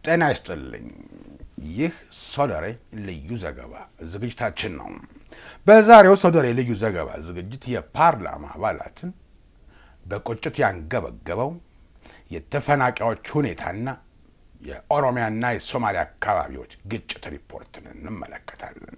ጤና ይስጥልኝ። ይህ ሶደሬ ልዩ ዘገባ ዝግጅታችን ነው። በዛሬው ሶደሬ ልዩ ዘገባ ዝግጅት የፓርላማ አባላትን በቁጭት ያንገበገበው የተፈናቃዮች ሁኔታና የኦሮሚያና የሶማሊያ አካባቢዎች ግጭት ሪፖርትን እንመለከታለን።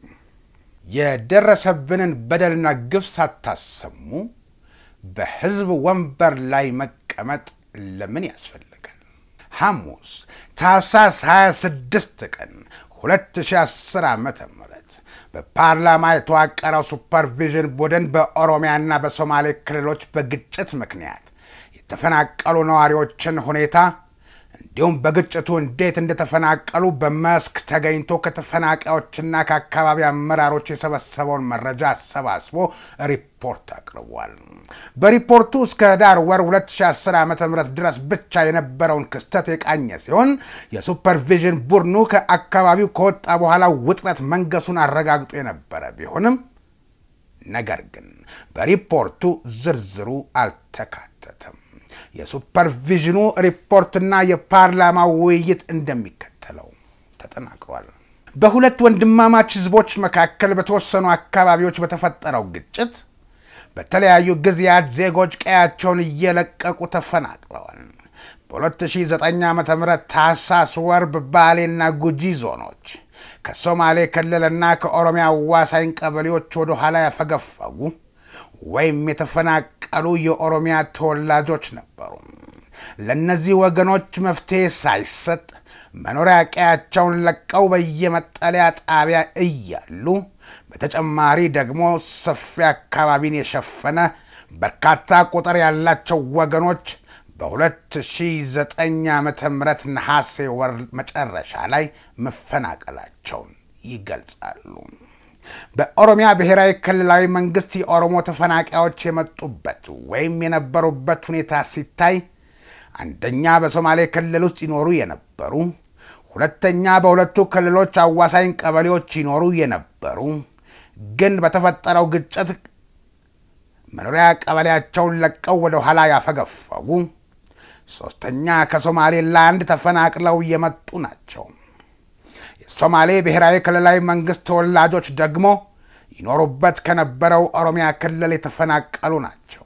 የደረሰብንን በደልና ግፍ ሳታሰሙ በህዝብ ወንበር ላይ መቀመጥ ለምን ያስፈልጋል? ሐሙስ ታህሳስ 26 ቀን 2010 ዓ ም በፓርላማ የተዋቀረው ሱፐርቪዥን ቡድን በኦሮሚያና በሶማሌ ክልሎች በግጭት ምክንያት የተፈናቀሉ ነዋሪዎችን ሁኔታ እንዲሁም በግጭቱ እንዴት እንደተፈናቀሉ በመስክ ተገኝቶ ከተፈናቃዮችና ከአካባቢ አመራሮች የሰበሰበውን መረጃ አሰባስቦ ሪፖርት አቅርቧል። በሪፖርቱ እስከ ዳር ወር 2010 ዓ ም ድረስ ብቻ የነበረውን ክስተት የቃኘ ሲሆን የሱፐርቪዥን ቡድኑ ከአካባቢው ከወጣ በኋላ ውጥረት መንገሱን አረጋግጦ የነበረ ቢሆንም ነገር ግን በሪፖርቱ ዝርዝሩ አልተካተተም። የሱፐርቪዥኑ ሪፖርትና የፓርላማ ውይይት እንደሚከተለው ተጠናቅሯል። በሁለት ወንድማማች ህዝቦች መካከል በተወሰኑ አካባቢዎች በተፈጠረው ግጭት በተለያዩ ጊዜያት ዜጎች ቀያቸውን እየለቀቁ ተፈናቅለዋል። በ2009 ዓ ም ታህሳስ ወር በባሌና ጉጂ ዞኖች ከሶማሌ ክልልና ከኦሮሚያ አዋሳኝ ቀበሌዎች ወደ ኋላ ያፈገፈጉ ወይም የተፈናቀሉ የኦሮሚያ ተወላጆች ነበሩ። ለእነዚህ ወገኖች መፍትሄ ሳይሰጥ መኖሪያ ቀያቸውን ለቀው በየመጠለያ ጣቢያ እያሉ በተጨማሪ ደግሞ ሰፊ አካባቢን የሸፈነ በርካታ ቁጥር ያላቸው ወገኖች በ2009 ዓ ም ነሐሴ ወር መጨረሻ ላይ መፈናቀላቸውን ይገልጻሉ። በኦሮሚያ ብሔራዊ ክልላዊ መንግስት የኦሮሞ ተፈናቃዮች የመጡበት ወይም የነበሩበት ሁኔታ ሲታይ አንደኛ በሶማሌ ክልል ውስጥ ይኖሩ የነበሩ፣ ሁለተኛ በሁለቱ ክልሎች አዋሳኝ ቀበሌዎች ይኖሩ የነበሩ ግን በተፈጠረው ግጭት መኖሪያ ቀበሌያቸውን ለቀው ወደ ኋላ ያፈገፈጉ፣ ሶስተኛ ከሶማሌላንድ ተፈናቅለው የመጡ ናቸው። የሶማሌ ብሔራዊ ክልላዊ መንግስት ተወላጆች ደግሞ ይኖሩበት ከነበረው ኦሮሚያ ክልል የተፈናቀሉ ናቸው።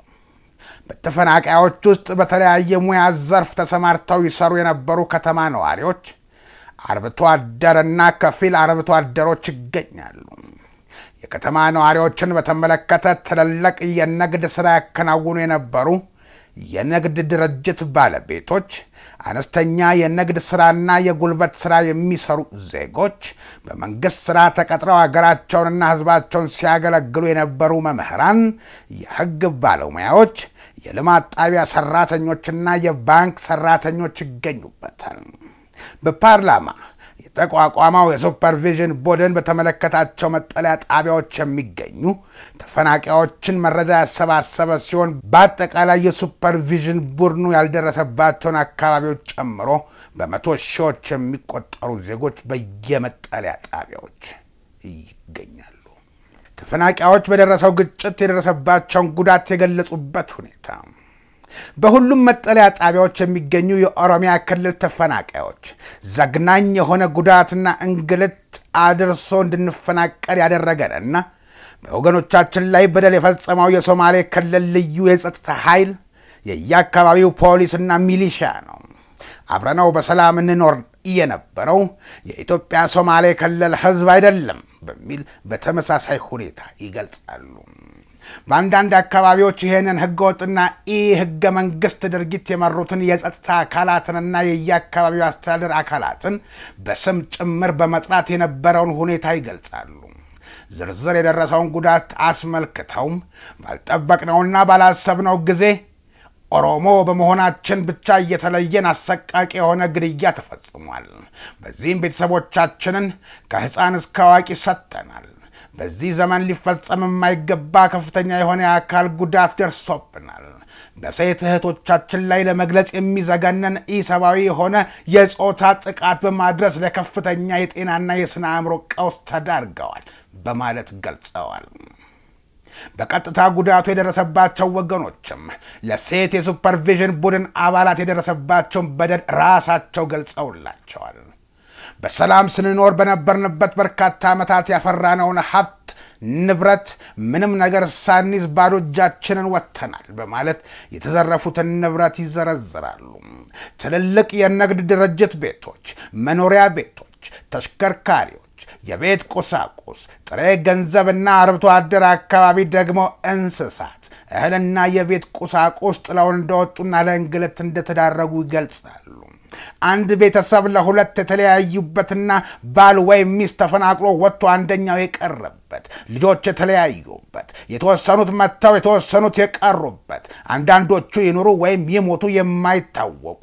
በተፈናቃዮች ውስጥ በተለያየ ሙያ ዘርፍ ተሰማርተው ይሰሩ የነበሩ ከተማ ነዋሪዎች፣ አርብቶ አደርና ከፊል አርብቶ አደሮች ይገኛሉ። የከተማ ነዋሪዎችን በተመለከተ ትልልቅ የንግድ ሥራ ያከናውኑ የነበሩ የንግድ ድርጅት ባለቤቶች፣ አነስተኛ የንግድ ሥራና የጉልበት ሥራ የሚሰሩ ዜጎች፣ በመንግሥት ሥራ ተቀጥረው ሀገራቸውንና ሕዝባቸውን ሲያገለግሉ የነበሩ መምህራን፣ የሕግ ባለሙያዎች፣ የልማት ጣቢያ ሠራተኞችና የባንክ ሠራተኞች ይገኙበታል። በፓርላማ የተቋቋመው የሱፐርቪዥን ቡድን በተመለከታቸው መጠለያ ጣቢያዎች የሚገኙ ተፈናቃዮችን መረጃ ያሰባሰበ ሲሆን በአጠቃላይ የሱፐርቪዥን ቡድኑ ያልደረሰባቸውን አካባቢዎች ጨምሮ በመቶ ሺዎች የሚቆጠሩ ዜጎች በየመጠለያ ጣቢያዎች ይገኛሉ። ተፈናቃዮች በደረሰው ግጭት የደረሰባቸውን ጉዳት የገለጹበት ሁኔታ በሁሉም መጠለያ ጣቢያዎች የሚገኙ የኦሮሚያ ክልል ተፈናቃዮች ዘግናኝ የሆነ ጉዳትና እንግልት አድርሶ እንድንፈናቀል ያደረገንና በወገኖቻችን ላይ በደል የፈጸመው የሶማሌ ክልል ልዩ የጸጥታ ኃይል የየአካባቢው ፖሊስና ሚሊሻ ነው። አብረነው በሰላም እንኖር የነበረው የኢትዮጵያ ሶማሌ ክልል ሕዝብ አይደለም በሚል በተመሳሳይ ሁኔታ ይገልጻሉ። በአንዳንድ አካባቢዎች ይህንን ህገወጥና ኢ ህገ መንግስት ድርጊት የመሩትን የጸጥታ አካላትንና የየአካባቢው አስተዳደር አካላትን በስም ጭምር በመጥራት የነበረውን ሁኔታ ይገልጻሉ። ዝርዝር የደረሰውን ጉዳት አስመልክተውም ባልጠበቅነውና ባላሰብነው ጊዜ ኦሮሞ በመሆናችን ብቻ እየተለየን አሰቃቂ የሆነ ግድያ ተፈጽሟል። በዚህም ቤተሰቦቻችንን ከሕፃን እስከ አዋቂ ሰጥተናል። በዚህ ዘመን ሊፈጸም የማይገባ ከፍተኛ የሆነ የአካል ጉዳት ደርሶብናል። በሴት እህቶቻችን ላይ ለመግለጽ የሚዘገነን ኢሰብአዊ የሆነ የጾታ ጥቃት በማድረስ ለከፍተኛ የጤናና የስነ አእምሮ ቀውስ ተዳርገዋል በማለት ገልጸዋል። በቀጥታ ጉዳቱ የደረሰባቸው ወገኖችም ለሴት የሱፐርቪዥን ቡድን አባላት የደረሰባቸውን በደል ራሳቸው ገልጸውላቸዋል። በሰላም ስንኖር በነበርንበት በርካታ ዓመታት ያፈራነውን ሀብት ንብረት ምንም ነገር ሳንይዝ ባዶ እጃችንን ወጥተናል በማለት የተዘረፉትን ንብረት ይዘረዝራሉ። ትልልቅ የንግድ ድርጅት ቤቶች፣ መኖሪያ ቤቶች፣ ተሽከርካሪዎች፣ የቤት ቁሳቁስ፣ ጥሬ ገንዘብና አርብቶ አደር አካባቢ ደግሞ እንስሳት፣ እህልና የቤት ቁሳቁስ ጥለው እንደወጡና ለእንግልት እንደተዳረጉ ይገልጻሉ። አንድ ቤተሰብ ለሁለት የተለያዩበትና ባል ወይም ሚስት ተፈናቅሎ ወጥቶ አንደኛው የቀረበት፣ ልጆች የተለያዩበት፣ የተወሰኑት መጥተው የተወሰኑት የቀሩበት፣ አንዳንዶቹ ይኑሩ ወይም ይሞቱ የማይታወቁ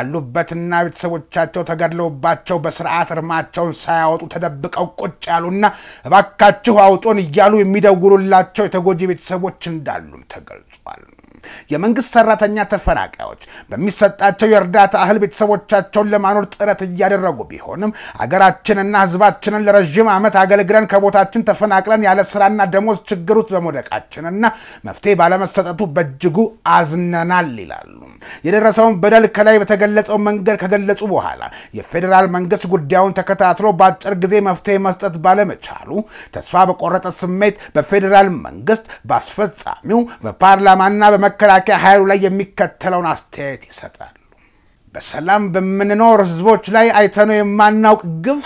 ያሉበትና ቤተሰቦቻቸው ተገድለውባቸው በስርዓት እርማቸውን ሳያወጡ ተደብቀው ቁጭ ያሉና እባካችሁ አውጡን እያሉ የሚደውሉላቸው የተጎጂ ቤተሰቦች እንዳሉም ተገልጿል። የመንግስት ሰራተኛ ተፈናቃዮች በሚሰጣቸው የእርዳታ እህል ቤተሰቦቻቸውን ለማኖር ጥረት እያደረጉ ቢሆንም አገራችንና ሕዝባችንን ለረዥም ዓመት አገልግለን ከቦታችን ተፈናቅለን ያለ ስራና ደሞዝ ችግር ውስጥ በመውደቃችንና መፍትሄ ባለመሰጠቱ በእጅጉ አዝነናል ይላሉ። የደረሰውን በደል ከላይ በተገለጸው መንገድ ከገለጹ በኋላ የፌዴራል መንግስት ጉዳዩን ተከታትሎ በአጭር ጊዜ መፍትሄ መስጠት ባለመቻሉ ተስፋ በቆረጠ ስሜት በፌዴራል መንግስት በአስፈጻሚው በፓርላማና በመከላከያ ኃይሉ ላይ የሚከተለውን አስተያየት ይሰጣሉ። በሰላም በምንኖር ህዝቦች ላይ አይተነው የማናውቅ ግፍ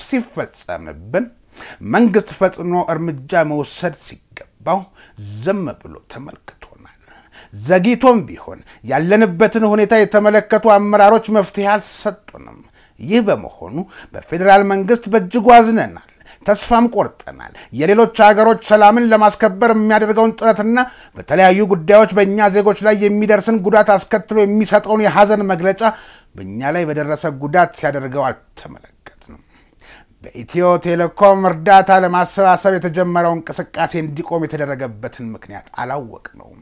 ሲፈጸምብን መንግስት ፈጥኖ እርምጃ መውሰድ ሲገባው ዝም ብሎ ተመልክቶናል። ዘግይቶም ቢሆን ያለንበትን ሁኔታ የተመለከቱ አመራሮች መፍትሄ አልሰጡንም። ይህ በመሆኑ በፌዴራል መንግስት በእጅጉ አዝነናል። ተስፋም ቆርጠናል። የሌሎች ሀገሮች ሰላምን ለማስከበር የሚያደርገውን ጥረትና በተለያዩ ጉዳዮች በእኛ ዜጎች ላይ የሚደርስን ጉዳት አስከትሎ የሚሰጠውን የሐዘን መግለጫ በእኛ ላይ በደረሰ ጉዳት ሲያደርገው አልተመለከትንም። በኢትዮ ቴሌኮም እርዳታ ለማሰባሰብ የተጀመረው እንቅስቃሴ እንዲቆም የተደረገበትን ምክንያት አላወቅነውም።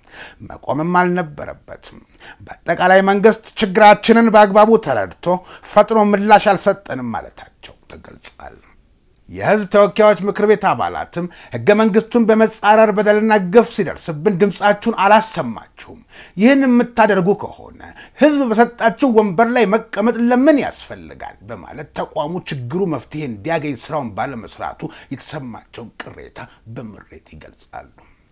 መቆምም አልነበረበትም። በአጠቃላይ መንግስት ችግራችንን በአግባቡ ተረድቶ ፈጥኖ ምላሽ አልሰጠንም ማለታቸው ተገልጿል። የህዝብ ተወካዮች ምክር ቤት አባላትም ህገ መንግስቱን በመጻረር በደልና ግፍ ሲደርስብን ድምፃችሁን አላሰማችሁም። ይህን የምታደርጉ ከሆነ ህዝብ በሰጣችሁ ወንበር ላይ መቀመጥ ለምን ያስፈልጋል? በማለት ተቋሙ ችግሩ መፍትሄ እንዲያገኝ ስራውን ባለመስራቱ የተሰማቸውን ቅሬታ በምሬት ይገልጻሉ።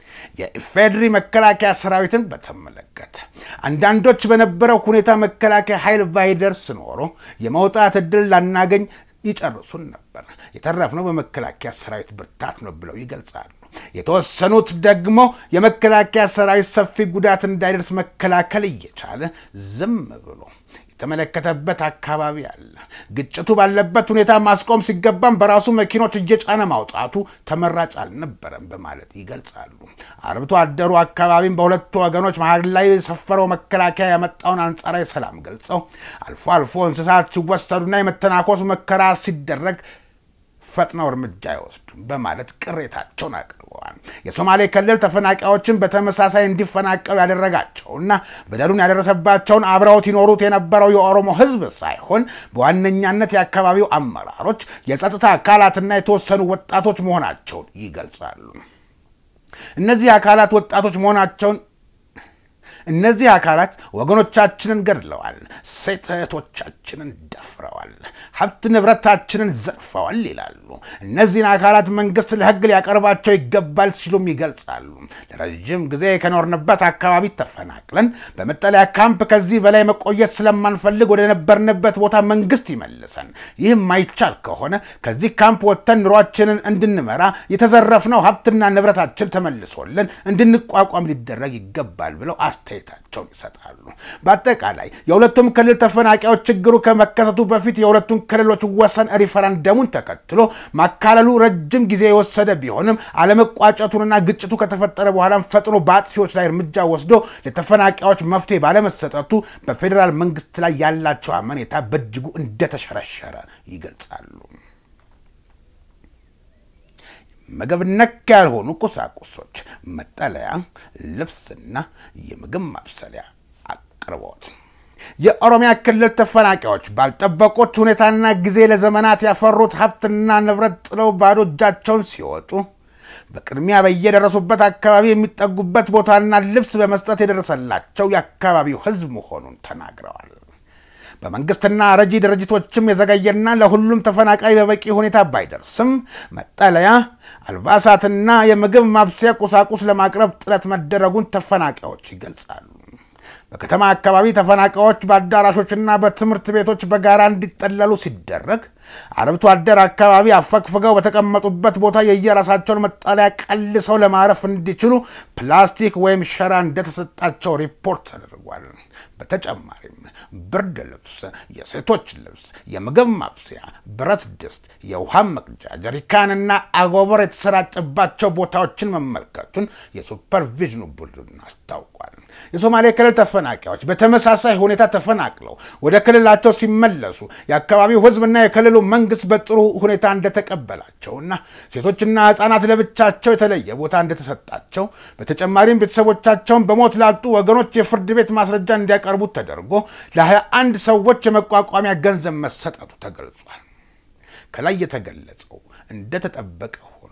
የኢፌድሪ መከላከያ ሰራዊትን በተመለከተ አንዳንዶች በነበረው ሁኔታ መከላከያ ኃይል ባይደርስ ኖሮ የመውጣት እድል ላናገኝ ይጨርሱን ነበር። የተረፍነው በመከላከያ ሰራዊት ብርታት ነው ብለው ይገልጻሉ። የተወሰኑት ደግሞ የመከላከያ ሰራዊት ሰፊ ጉዳት እንዳይደርስ መከላከል እየቻለ ዝም ብሎ የተመለከተበት አካባቢ አለ። ግጭቱ ባለበት ሁኔታ ማስቆም ሲገባም በራሱ መኪኖች እየጫነ ማውጣቱ ተመራጭ አልነበረም በማለት ይገልጻሉ። አርብቶ አደሩ አካባቢም በሁለቱ ወገኖች መሀል ላይ የሰፈረው መከላከያ ያመጣውን አንጻራዊ ሰላም ገልጸው አልፎ አልፎ እንስሳት ሲወሰዱና የመተናኮስ ሙከራ ሲደረግ ፈጥነው እርምጃ አይወስዱም በማለት ቅሬታቸውን አቅርበዋል። የሶማሌ ክልል ተፈናቃዮችን በተመሳሳይ እንዲፈናቀሉ ያደረጋቸውና በደሉን ያደረሰባቸውን አብረውት ይኖሩት የነበረው የኦሮሞ ሕዝብ ሳይሆን በዋነኛነት የአካባቢው አመራሮች፣ የጸጥታ አካላትና የተወሰኑ ወጣቶች መሆናቸውን ይገልጻሉ። እነዚህ አካላት ወጣቶች መሆናቸውን እነዚህ አካላት ወገኖቻችንን ገድለዋል፣ ሴት እህቶቻችንን ደፍረዋል፣ ሀብት ንብረታችንን ዘርፈዋል ይላሉ። እነዚህን አካላት መንግስት ለህግ ሊያቀርባቸው ይገባል ሲሉም ይገልጻሉ። ለረዥም ጊዜ ከኖርንበት አካባቢ ተፈናቅለን በመጠለያ ካምፕ ከዚህ በላይ መቆየት ስለማንፈልግ ወደ ነበርንበት ቦታ መንግስት ይመልሰን። ይህ ማይቻል ከሆነ ከዚህ ካምፕ ወጥተን ኑሯችንን እንድንመራ የተዘረፍነው ሀብትና ንብረታችን ተመልሶልን እንድንቋቋም ሊደረግ ይገባል ብለው አስተያየታቸውን ይሰጣሉ። በአጠቃላይ የሁለቱም ክልል ተፈናቃዮች ችግሩ ከመከሰቱ በፊት የሁለቱም ክልሎች ወሰን ሪፈረንደሙን ተከትሎ ማካለሉ ረጅም ጊዜ የወሰደ ቢሆንም አለመቋጨቱንና ግጭቱ ከተፈጠረ በኋላም ፈጥኖ በአጥፊዎች ላይ እርምጃ ወስዶ ለተፈናቃዮች መፍትሄ ባለመሰጠቱ በፌዴራል መንግስት ላይ ያላቸው አመኔታ በእጅጉ እንደተሸረሸረ ይገልጻሉ። ምግብ ነክ ያልሆኑ ቁሳቁሶች፣ መጠለያ፣ ልብስና የምግብ ማብሰሊያ አቅርቦት የኦሮሚያ ክልል ተፈናቃዮች ባልጠበቁት ሁኔታና ጊዜ ለዘመናት ያፈሩት ሀብትና ንብረት ጥለው ባዶ እጃቸውን ሲወጡ በቅድሚያ በየደረሱበት አካባቢ የሚጠጉበት ቦታና ልብስ በመስጠት የደረሰላቸው የአካባቢው ሕዝብ መሆኑን ተናግረዋል። በመንግስትና ረጂ ድርጅቶችም የዘገየና ለሁሉም ተፈናቃይ በበቂ ሁኔታ ባይደርስም መጠለያ፣ አልባሳትና የምግብ ማብሰያ ቁሳቁስ ለማቅረብ ጥረት መደረጉን ተፈናቃዮች ይገልጻሉ። በከተማ አካባቢ ተፈናቃዮች በአዳራሾችና በትምህርት ቤቶች በጋራ እንዲጠለሉ ሲደረግ አርብቶ አደር አካባቢ አፈግፍገው በተቀመጡበት ቦታ የየራሳቸውን መጠለያ ቀልሰው ለማረፍ እንዲችሉ ፕላስቲክ ወይም ሸራ እንደተሰጣቸው ሪፖርት ተደርጓል። በተጨማሪም ብርድ ልብስ፣ የሴቶች ልብስ፣ የምግብ ማብሰያ፣ ብረት ድስት፣ የውሃ መቅጃ ጀሪካንና አጎበር የተሰራጨባቸው ቦታዎችን መመልከቱን የሱፐርቪዥኑ ቡድን አስታውቋል። የሶማሌ ክልል ተፈናቃዮች በተመሳሳይ ሁኔታ ተፈናቅለው ወደ ክልላቸው ሲመለሱ የአካባቢው ሕዝብና የክልሉ መንግስት በጥሩ ሁኔታ እንደተቀበላቸውና ሴቶችና ሕፃናት ለብቻቸው የተለየ ቦታ እንደተሰጣቸው በተጨማሪም ቤተሰቦቻቸውን በሞት ላጡ ወገኖች የፍርድ ቤት ማስረጃ እንዲያቀርቡ ተደርጎ ለ21 ሰዎች የመቋቋሚያ ገንዘብ መሰጠቱ ተገልጿል። ከላይ የተገለጸው እንደተጠበቀ ሆኖ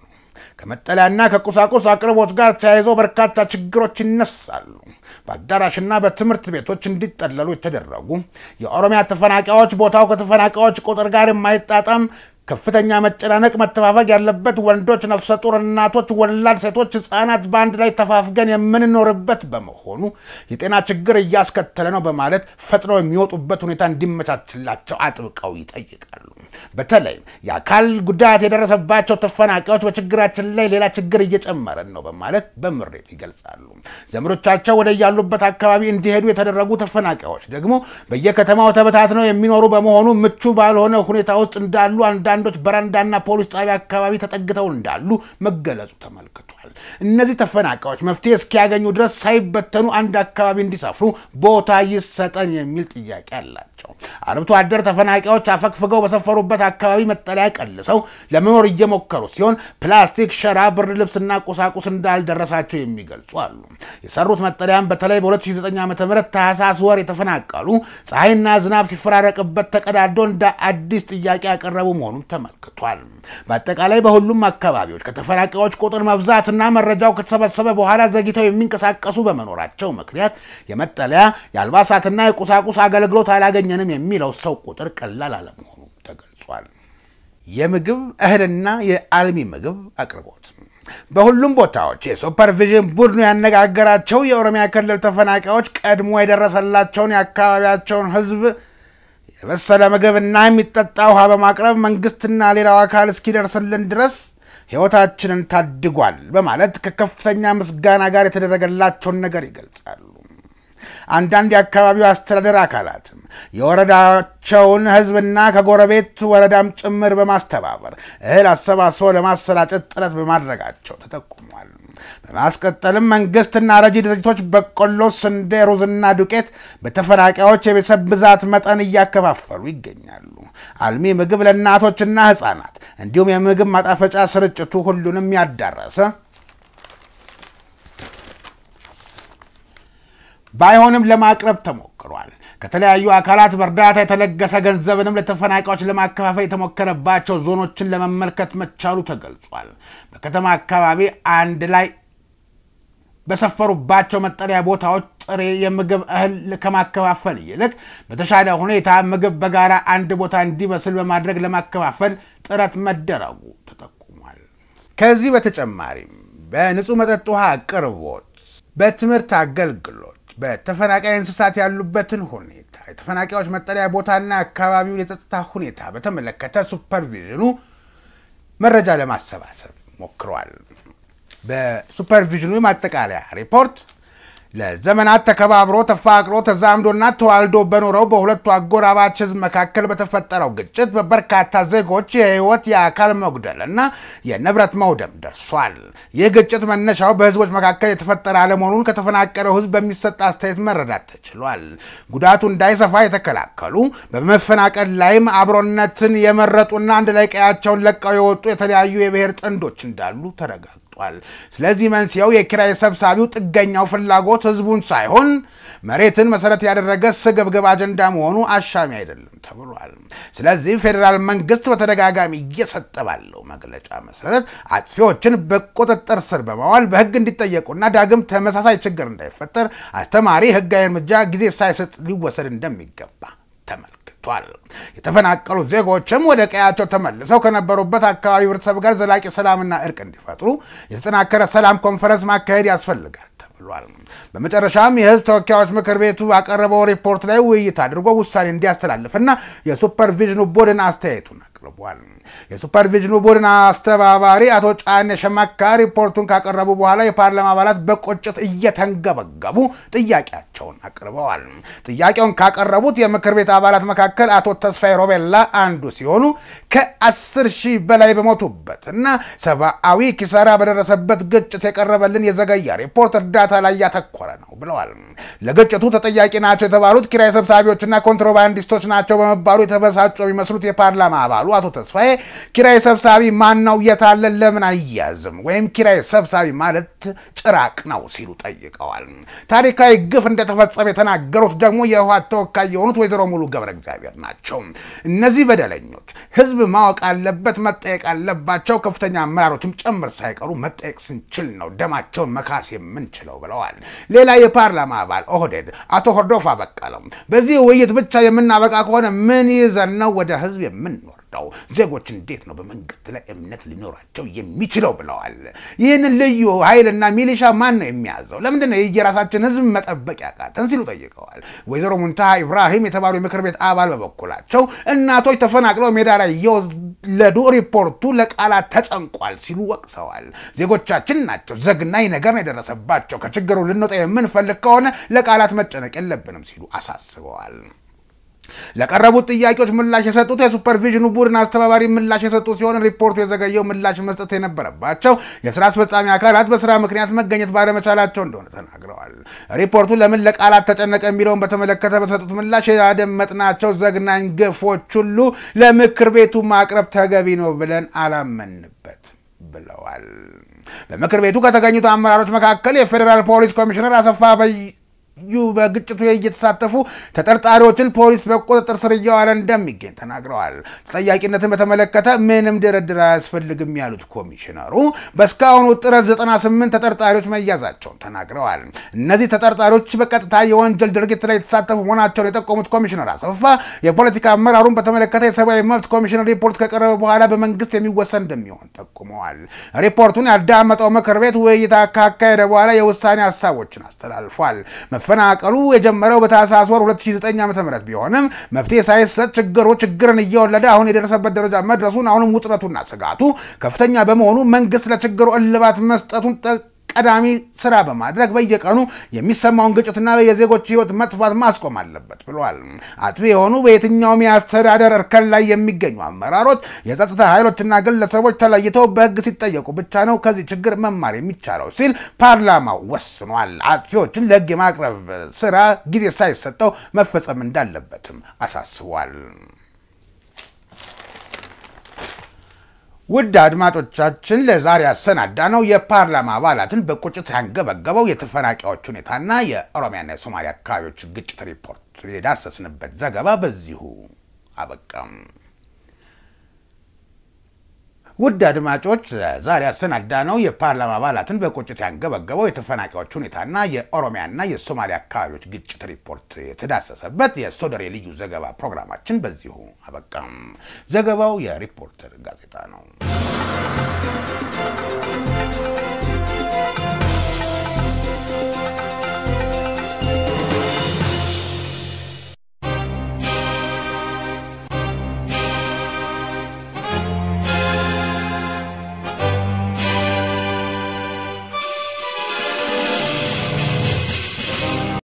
ከመጠለያና ከቁሳቁስ አቅርቦት ጋር ተያይዞ በርካታ ችግሮች ይነሳሉ። በአዳራሽና በትምህርት ቤቶች እንዲጠለሉ የተደረጉ የኦሮሚያ ተፈናቃዮች ቦታው ከተፈናቃዮች ቁጥር ጋር የማይጣጣም ከፍተኛ መጨናነቅ፣ መተፋፈግ ያለበት ወንዶች፣ ነፍሰ ጡር እናቶች፣ ወላድ ሴቶች፣ ህፃናት በአንድ ላይ ተፋፍገን የምንኖርበት በመሆኑ የጤና ችግር እያስከተለ ነው በማለት ፈጥነው የሚወጡበት ሁኔታ እንዲመቻችላቸው አጥብቀው ይጠይቃሉ። በተለይም የአካል ጉዳት የደረሰባቸው ተፈናቃዮች በችግራችን ላይ ሌላ ችግር እየጨመረን ነው በማለት በምሬት ይገልጻሉ። ዘመዶቻቸው ወደ ያሉበት አካባቢ እንዲሄዱ የተደረጉ ተፈናቃዮች ደግሞ በየከተማው ተበታትነው የሚኖሩ በመሆኑ ምቹ ባልሆነ ሁኔታ ውስጥ እንዳሉ አንዳንዶች በረንዳና ፖሊስ ጣቢያ አካባቢ ተጠግተው እንዳሉ መገለጹ ተመልክቷል። እነዚህ ተፈናቃዮች መፍትሄ እስኪያገኙ ድረስ ሳይበተኑ አንድ አካባቢ እንዲሰፍሩ ቦታ ይሰጠን የሚል ጥያቄ አላቸው። አርብቶ አደር ተፈናቃዮች አፈግፍገው በሰፈሩበት አካባቢ መጠለያ ቀልሰው ለመኖር እየሞከሩ ሲሆን ፕላስቲክ፣ ሸራ፣ ብርድ ልብስና ቁሳቁስ እንዳልደረሳቸው የሚገልጹ አሉ። የሰሩት መጠለያም በተለይ በ2009 ዓ ም ታህሳስ ወር የተፈናቀሉ ፀሐይና ዝናብ ሲፈራረቅበት ተቀዳዶ እንደ አዲስ ጥያቄ ያቀረቡ መሆኑን ተመልክቷል። በአጠቃላይ በሁሉም አካባቢዎች ከተፈናቃዮች ቁጥር መብዛትና መረጃው ከተሰበሰበ በኋላ ዘግይተው የሚንቀሳቀሱ በመኖራቸው ምክንያት የመጠለያ የአልባሳትና የቁሳቁስ አገልግሎት አላገኘንም የሚለው ሰው ቁጥር ቀላል አለመሆኑ ተገልጿል። የምግብ እህልና የአልሚ ምግብ አቅርቦት በሁሉም ቦታዎች የሱፐርቪዥን ቡድኑ ያነጋገራቸው የኦሮሚያ ክልል ተፈናቃዮች ቀድሞ የደረሰላቸውን የአካባቢያቸውን ሕዝብ የበሰለ ምግብና የሚጠጣ ውሃ በማቅረብ መንግስትና ሌላው አካል እስኪደርስልን ድረስ ሕይወታችንን ታድጓል በማለት ከከፍተኛ ምስጋና ጋር የተደረገላቸውን ነገር ይገልጻሉ። አንዳንድ የአካባቢው አስተዳደር አካላትም የወረዳቸውን ህዝብና ከጎረቤት ወረዳም ጭምር በማስተባበር እህል አሰባስበው ለማሰራጨት ጥረት በማድረጋቸው ተጠቁሟል። በማስቀጠልም መንግስትና ረጂ ድርጅቶች በቆሎ፣ ስንዴ፣ ሩዝና ዱቄት በተፈናቃዮች የቤተሰብ ብዛት መጠን እያከፋፈሉ ይገኛሉ። አልሚ ምግብ ለእናቶችና ህፃናት እንዲሁም የምግብ ማጣፈጫ ስርጭቱ ሁሉንም ያዳረሰ ባይሆንም ለማቅረብ ተሞክሯል። ከተለያዩ አካላት በእርዳታ የተለገሰ ገንዘብንም ለተፈናቃዮች ለማከፋፈል የተሞከረባቸው ዞኖችን ለመመልከት መቻሉ ተገልጿል። በከተማ አካባቢ አንድ ላይ በሰፈሩባቸው መጠለያ ቦታዎች ጥሬ የምግብ እህል ከማከፋፈል ይልቅ በተሻለ ሁኔታ ምግብ በጋራ አንድ ቦታ እንዲበስል በማድረግ ለማከፋፈል ጥረት መደረጉ ተጠቁሟል። ከዚህ በተጨማሪም በንጹህ መጠጥ ውሃ አቅርቦት፣ በትምህርት አገልግሎት በተፈናቃይ እንስሳት ያሉበትን ሁኔታ የተፈናቃዮች መጠለያ ቦታና አካባቢውን የጸጥታ ሁኔታ በተመለከተ ሱፐርቪዥኑ መረጃ ለማሰባሰብ ሞክሯል። በሱፐርቪዥኑ የማጠቃለያ ሪፖርት ለዘመናት ተከባብሮ ተፋቅሮ ተዛምዶና ተዋልዶ በኖረው በሁለቱ አጎራባች ሕዝብ መካከል በተፈጠረው ግጭት በበርካታ ዜጎች የሕይወት የአካል መጉደል እና የንብረት መውደም ደርሷል። ይህ ግጭት መነሻው በሕዝቦች መካከል የተፈጠረ አለመሆኑን ከተፈናቀለው ሕዝብ በሚሰጥ አስተያየት መረዳት ተችሏል። ጉዳቱ እንዳይሰፋ የተከላከሉ በመፈናቀል ላይም አብሮነትን የመረጡና አንድ ላይ ቀያቸውን ለቀው የወጡ የተለያዩ የብሔር ጥንዶች እንዳሉ ተረጋግጧል። ተቀምጧል። ስለዚህ መንስኤው የኪራይ ሰብሳቢው ጥገኛው ፍላጎት ህዝቡን ሳይሆን መሬትን መሰረት ያደረገ ስግብግብ አጀንዳ መሆኑ አሻሚ አይደለም ተብሏል። ስለዚህ ፌዴራል መንግስት በተደጋጋሚ እየሰጠ ባለው መግለጫ መሰረት አጥፊዎችን በቁጥጥር ስር በማዋል በህግ እንዲጠየቁና ዳግም ተመሳሳይ ችግር እንዳይፈጠር አስተማሪ ህጋዊ እርምጃ ጊዜ ሳይሰጥ ሊወሰድ እንደሚገባ ተመልክቷል። የተፈናቀሉ ዜጎችም ወደ ቀያቸው ተመልሰው ከነበሩበት አካባቢ ህብረተሰብ ጋር ዘላቂ ሰላምና እርቅ እንዲፈጥሩ የተጠናከረ ሰላም ኮንፈረንስ ማካሄድ ያስፈልጋል ተብሏል። በመጨረሻም የህዝብ ተወካዮች ምክር ቤቱ ባቀረበው ሪፖርት ላይ ውይይት አድርጎ ውሳኔ እንዲያስተላልፍና የሱፐርቪዥኑ ቡድን አስተያየቱን አቅርቧል። የሱፐርቪዥኑ ቡድን አስተባባሪ አቶ ጫኔ ሸማካ ሪፖርቱን ካቀረቡ በኋላ የፓርላማ አባላት በቁጭት እየተንገበገቡ ጥያቄያቸውን አቅርበዋል። ጥያቄውን ካቀረቡት የምክር ቤት አባላት መካከል አቶ ተስፋዬ ሮቤላ አንዱ ሲሆኑ ከአስር ሺህ በላይ በሞቱበት እና ሰብአዊ ኪሳራ በደረሰበት ግጭት የቀረበልን የዘገያ ሪፖርት እርዳታ ላይ ያተኮረ ነው ብለዋል። ለግጭቱ ተጠያቂ ናቸው የተባሉት ኪራይ ሰብሳቢዎችና ኮንትሮባንዲስቶች ናቸው በመባሉ የተበሳጩ የሚመስሉት የፓርላማ አባሉ አቶ ተስፋዬ ኪራይ ሰብሳቢ ማን ነው? የታለ? ለምን አያዝም? ወይም ኪራይ ሰብሳቢ ማለት ጭራቅ ነው ሲሉ ጠይቀዋል። ታሪካዊ ግፍ እንደተፈጸመ የተናገሩት ደግሞ የህወሓት ተወካይ የሆኑት ወይዘሮ ሙሉ ገብረ እግዚአብሔር ናቸው። እነዚህ በደለኞች ህዝብ ማወቅ አለበት፣ መጠየቅ አለባቸው። ከፍተኛ አመራሮችም ጭምር ሳይቀሩ መጠየቅ ስንችል ነው ደማቸውን መካስ የምንችለው ብለዋል። ሌላ የፓርላማ አባል ኦህዴድ አቶ ሆርዶፋ በቀለም በዚህ ውይይት ብቻ የምናበቃ ከሆነ ምን ይዘን ነው ወደ ህዝብ የምንወርደው? ዜጎች እንዴት ነው በመንግስት ላይ እምነት ሊኖራቸው የሚችለው ብለዋል። ይህንን ልዩ ኃይልና ሚሊሻ ማን ነው የሚያዘው? ለምንድን ነው የየራሳችን ህዝብ መጠበቅ ያቃተን ሲሉ ጠይቀዋል። ወይዘሮ ሙንታሃ ኢብራሂም የተባሉ የምክር ቤት አባል በበኩላቸው እናቶች ተፈናቅለው ሜዳ ላይ የወለዱ ሪፖርቱ ለቃላት ተጨንቋል ሲሉ ወቅሰዋል። ዜጎቻችን ናቸው ዘግናኝ ነገር ነው የደረሰባቸው። ከችግሩ ልንወጣ የምንፈልግ ከሆነ ለቃላት መጨነቅ የለብንም ሲሉ አሳስበዋል። ለቀረቡት ጥያቄዎች ምላሽ የሰጡት የሱፐርቪዥኑ ቡድን አስተባባሪ ምላሽ የሰጡ ሲሆን ሪፖርቱ የዘገየው ምላሽ መስጠት የነበረባቸው የስራ አስፈጻሚ አካላት በስራ ምክንያት መገኘት ባለመቻላቸው እንደሆነ ተናግረዋል። ሪፖርቱ ለምን ለቃላት ተጨነቀ የሚለውን በተመለከተ በሰጡት ምላሽ ያደመጥናቸው ዘግናኝ ግፎች ሁሉ ለምክር ቤቱ ማቅረብ ተገቢ ነው ብለን አላመንበት ብለዋል። በምክር ቤቱ ከተገኙት አመራሮች መካከል የፌዴራል ፖሊስ ኮሚሽነር አሰፋ ዩ በግጭቱ እየተሳተፉ ተጠርጣሪዎችን ፖሊስ በቁጥጥር ስር እየዋለ እንደሚገኝ ተናግረዋል። ተጠያቂነትን በተመለከተ ምንም ድርድር አያስፈልግም ያሉት ኮሚሽነሩ በእስካሁኑ ጥረት 98 ተጠርጣሪዎች መያዛቸውን ተናግረዋል። እነዚህ ተጠርጣሪዎች በቀጥታ የወንጀል ድርጊት ላይ የተሳተፉ መሆናቸውን የጠቆሙት ኮሚሽነር አሰፋ የፖለቲካ አመራሩን በተመለከተ የሰብአዊ መብት ኮሚሽን ሪፖርት ከቀረበ በኋላ በመንግስት የሚወሰን እንደሚሆን ጠቁመዋል። ሪፖርቱን ያዳመጠው ምክር ቤት ውይይት ካካሄደ በኋላ የውሳኔ ሀሳቦችን አስተላልፏል። መፈናቀሉ የጀመረው በታህሳስ ወር 2009 ዓ.ም ቢሆንም መፍትሄ ሳይሰጥ ችግሩ ችግርን እየወለደ አሁን የደረሰበት ደረጃ መድረሱን አሁንም ውጥረቱና ስጋቱ ከፍተኛ በመሆኑ መንግስት ለችግሩ እልባት መስጠቱን ቀዳሚ ስራ በማድረግ በየቀኑ የሚሰማውን ግጭትና የዜጎች ህይወት መጥፋት ማስቆም አለበት ብለዋል። አጥፊ የሆኑ በየትኛውም የአስተዳደር እርከን ላይ የሚገኙ አመራሮች፣ የጸጥታ ኃይሎችና ግለሰቦች ተለይተው በህግ ሲጠየቁ ብቻ ነው ከዚህ ችግር መማር የሚቻለው ሲል ፓርላማው ወስኗል። አጥፊዎችን ለህግ የማቅረብ ስራ ጊዜ ሳይሰጠው መፈጸም እንዳለበትም አሳስቧል። ውድ አድማጮቻችን ለዛሬ ያሰናዳ ነው የፓርላማ አባላትን በቁጭት ያንገበገበው የተፈናቃዮች ሁኔታና የኦሮሚያና የሶማሊያ አካባቢዎች ግጭት ሪፖርት የዳሰስንበት ዘገባ በዚሁ አበቃም። ውድ አድማጮች ዛሬ ያሰናዳ ነው የፓርላማ አባላትን በቁጭት ያንገበገበው የተፈናቃዮች ሁኔታና የኦሮሚያና የሶማሊያ አካባቢዎች ግጭት ሪፖርት የተዳሰሰበት የሶደሬ ልዩ ዘገባ ፕሮግራማችን በዚሁ አበቃም። ዘገባው የሪፖርተር ጋዜጣ ነው።